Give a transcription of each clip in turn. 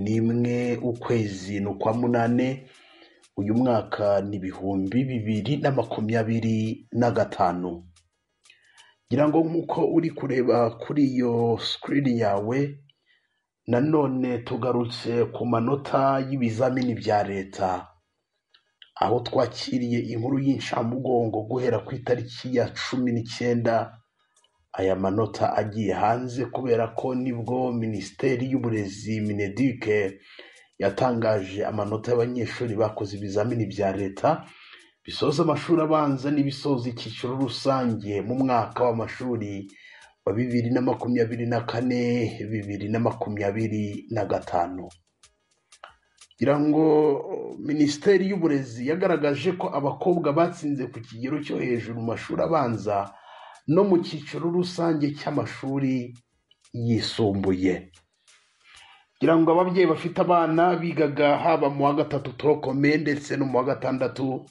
n'imwe ukwezi ni ukwa munani uyu mwaka ni ibihumbi bibiri na makumyabiri na gatanu ngira ngo nk'uko uri kureba kuri iyo sikirini yawe nanone tugarutse ku manota y'ibizamini bya leta aho twakiriye inkuru y'inshamugongo guhera ku itariki ya cumi n'icyenda aya manota agiye hanze kubera ko nibwo minisiteri y'uburezi minedike yatangaje amanota y'abanyeshuri bakoze ibizamini bya leta bisoza amashuri abanza n'ibisoza icyiciro rusange mu mwaka w'amashuri wa bibiri na makumyabiri na kane bibiri na makumyabiri na gatanu ngira ngo minisiteri y'uburezi yagaragaje ko abakobwa batsinze ku kigero cyo hejuru mu mashuri abanza no mu cyiciro rusange cy'amashuri yisumbuye ngira ngo ababyeyi bafite abana bigaga haba mu wa gatatu torokome ndetse no mu wa gatandatu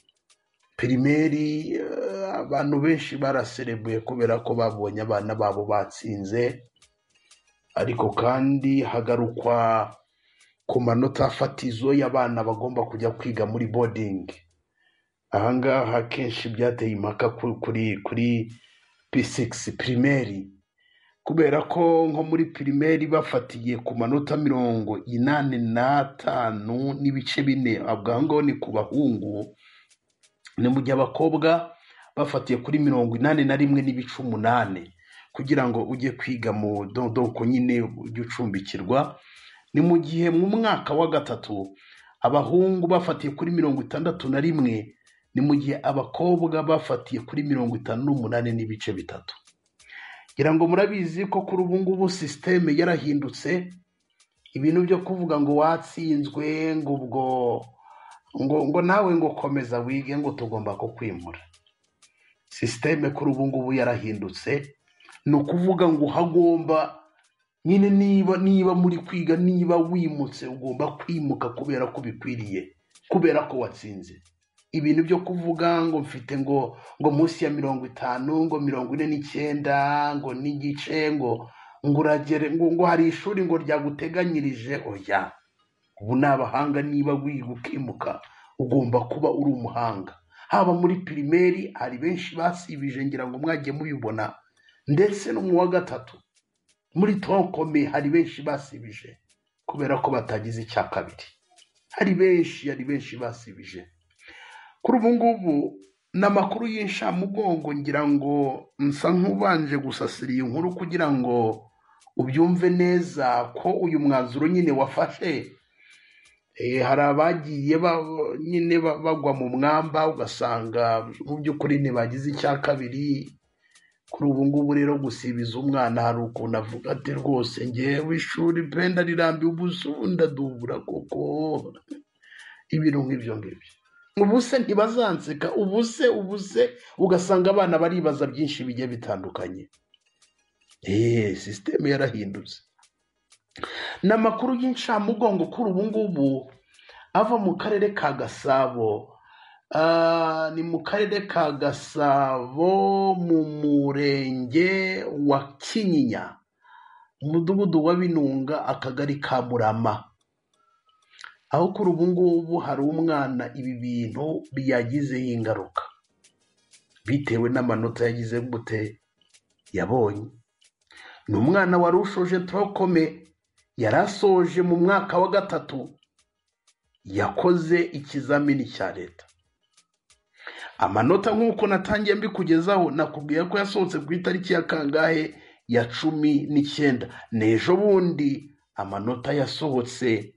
pirimeri eh, abantu benshi baraserebuye kubera ko babonye abana babo batsinze ariko kandi hagarukwa ku manota fatizo y'abana bagomba kujya kwiga muri bodingi ahangaha kenshi byateye impaka ku- kuri kuri p6 pirimeri kubera ko nko muri pirimeri bafatiye ku manota mirongo inani n'atanu n'ibice bine abwa ngaho ni ku bahungu ni mu gihe abakobwa bafatiye kuri mirongo inani na rimwe n'ibice umunani kugira ngo ujye kwiga mu dodoko nyine ujye ucumbikirwa ni mu gihe mu mwaka wa gatatu abahungu bafatiye kuri mirongo itandatu na rimwe ni mu gihe abakobwa bafatiye kuri mirongo itanu n'umunani n'ibice bitatu ngira ngo murabizi ko kuri ubu ngubu sisiteme yarahindutse ibintu byo kuvuga ngo watsinzwe ngo ubwo ngo ngo nawe ngo komeza wige ngo tugomba kukwimura sisiteme kuri ubu ngubu yarahindutse ni ukuvuga ngo hagomba nyine niba niba muri kwiga niba wimutse ugomba kwimuka kubera ko bikwiriye kubera ko watsinze ibintu byo kuvuga ngo mfite ngo ngo munsi ya mirongo itanu ngo mirongo ine n'icyenda ngo n'igice ngo ngo uragere ngo ngo hari ishuri ngo ryaguteganyirije oya ubu ni abahanga niba wiga ukimuka ugomba kuba uri umuhanga haba muri pirimeri hari benshi basibije ngira ngo mwagiye mubibona ndetse no mu wa gatatu muri tonkome hari benshi basibije kubera ko batagize icya kabiri hari benshi hari benshi basibije kuri ubu ngubu ni amakuru y'inshamugongo ngira ngo nsa nk'ubanje gusasira iyi nkuru kugira ngo ubyumve neza ko uyu mwanzuro nyine wafashe Eh, hari abagiye ba- nyine ba- bagwa mu mwamba ugasanga mu by'ukuri ntibagize icya kabiri kuri ubu ngubu rero gusibiza umwana hari ukuntu avuga ati rwose ngewe ishuri pe ndarirambiwe ubusa ubu ndadubura koko ibintu nk'ibyo ngibyo ubuse ntibazanseka ubuse ubuse ugasanga abana baribaza byinshi bigiye bitandukanye eee sisiteme yarahindutse ni amakuru y'incamugongo kuri ubu ngubu ava mu karere ka gasabo Ah, ni mu karere ka gasabo mu murenge wa kinyinya umudugudu wa binunga akagari ka murama aho kuri ubu ngubu hari umwana ibi bintu byagizeho ingaruka bitewe n'amanota yagize gute yabonye ni umwana wari ushoje torokome yari asoje mu mwaka wa gatatu yakoze ikizamini cya leta amanota nk'uko natangiye mbikugezaho nakubwiye ko yasohotse ku itariki ya kangahe ya cumi n'icyenda n'ejo bundi amanota yasohotse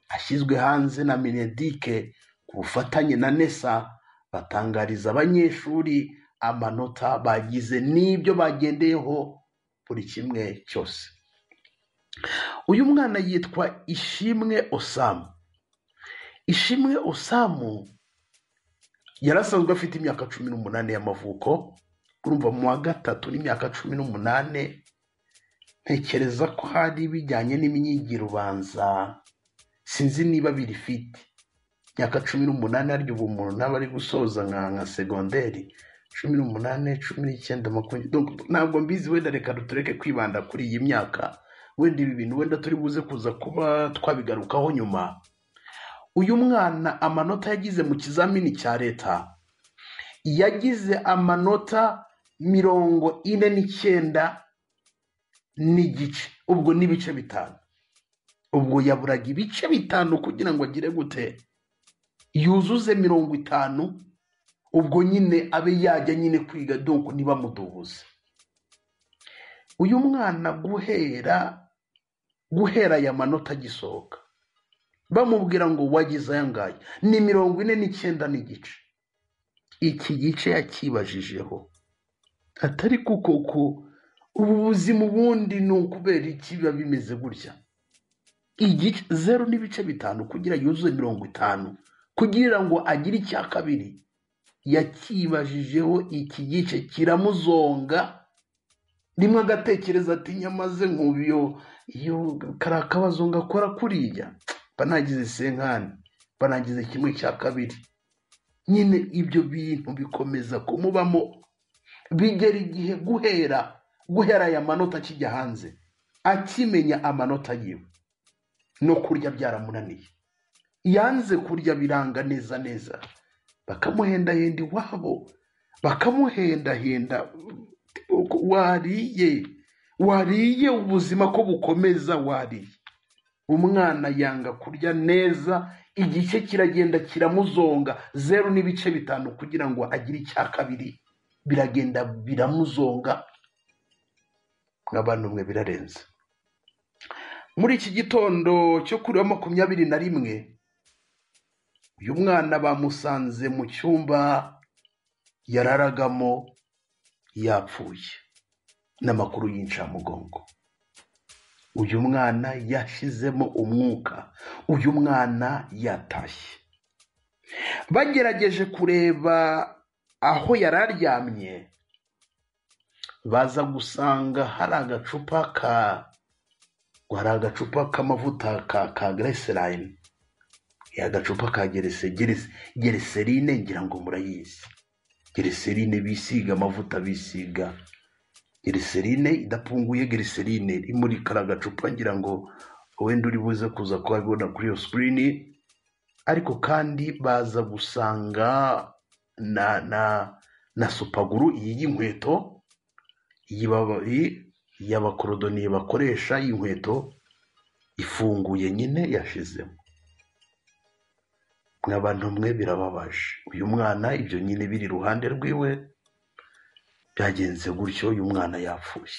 ashyizwe hanze na minedike ku bufatanye na nesa batangariza abanyeshuri amanota bagize n'ibyo bagendeyeho buri kimwe cyose uyu mwana yitwa ishimwe osamu ishimwe osamu yari asanzwe afite imyaka cumi n'umunani y'amavuko urumva mu wa gatatu n'imyaka cumi n'umunani ntekereza ko hari bijyanye n'imyigire ubanza sinzi niba biri fiti imyaka cumi n'umunani arya ubu umuntu ntaba ari gusoza nka nka segonderi cumi n'umunani cumi n'icyenda makumyabiri donc ntabwo mbizi wenda reka dutureke kwibanda kuri iyi myaka wenda ibi bintu wenda turi buze kuza kuba twabigarukaho nyuma uyu mwana amanota yagize mu kizamini cya leta yagize amanota mirongo ine n'icyenda n'igice ubwo n'ibice bitanu ubwo yaburaga ibice bitanu kugira ngo agire gute yuzuze mirongo itanu ubwo nyine abe yajya nyine kwiga donko ntibamudubuze uyu mwana guhera guhera aya manota agisohoka bamubwira ngo wagize aya ngaya ni mirongo ine n'icyenda n'igice iki gice yakibajijeho atari kuko ko ubu buzima ubundi ni ukubera iki biba bimeze gutya igice zeru n'ibice bitanu kugira yuzuze mirongo itanu kugira ngo agire icya kabiri yakibajijeho iki gice kiramuzonga rimwe agatekereza ati nyamaze nk'ubu iyo kari akabazo ngakora kuriya banagize senkani banagize kimwe cya kabiri nyine ibyo bintu bikomeza kumubamo bigera igihe guhera guhera aya manota akijya hanze akimenya amanota yiwe no kurya byaramunaniye yanze kurya biranga neza neza bakamuhendahenda iwabo bakamuhendahenda wariye wariye ubuzima ko bukomeza wariye umwana yanga kurya neza igice kiragenda kiramuzonga zeru n'ibice bitanu kugira ngo agire icya kabiri biragenda biramuzonga nk'abantu mwe birarenze muri iki gitondo cyo kuri wa makumyabiri na rimwe uyu mwana bamusanze mu cyumba yararagamo yapfuye n'amakuru y'incamugongo uyu mwana yashyizemo umwuka uyu mwana yatashye bagerageje kureba aho yari aryamye baza gusanga hari agacupa ka hari agacupa k'amavuta ka ka gereserayini agacupa ka gerese gerese gereserine ngira ngo murayizi gereserine bisiga amavuta bisiga giriserine idapfunguye giriserine iri muri kariya gacupa ngira ngo wenda uri buze kuza kuhabibona kuri iyo sikirini ariko kandi baza gusanga na na na supaguru iyi y'inkweto iyi bababi y'abakorodoniye bakoresha y'inkweto ifunguye nyine yashizemo mw'abantu mwe birababaje uyu mwana ibyo nyine biri iruhande rwiwe byagenze gutyo uyu mwana yapfuye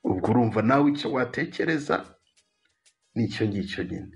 ubwo urumva nawe icyo watekereza nicyo ngicyo nyine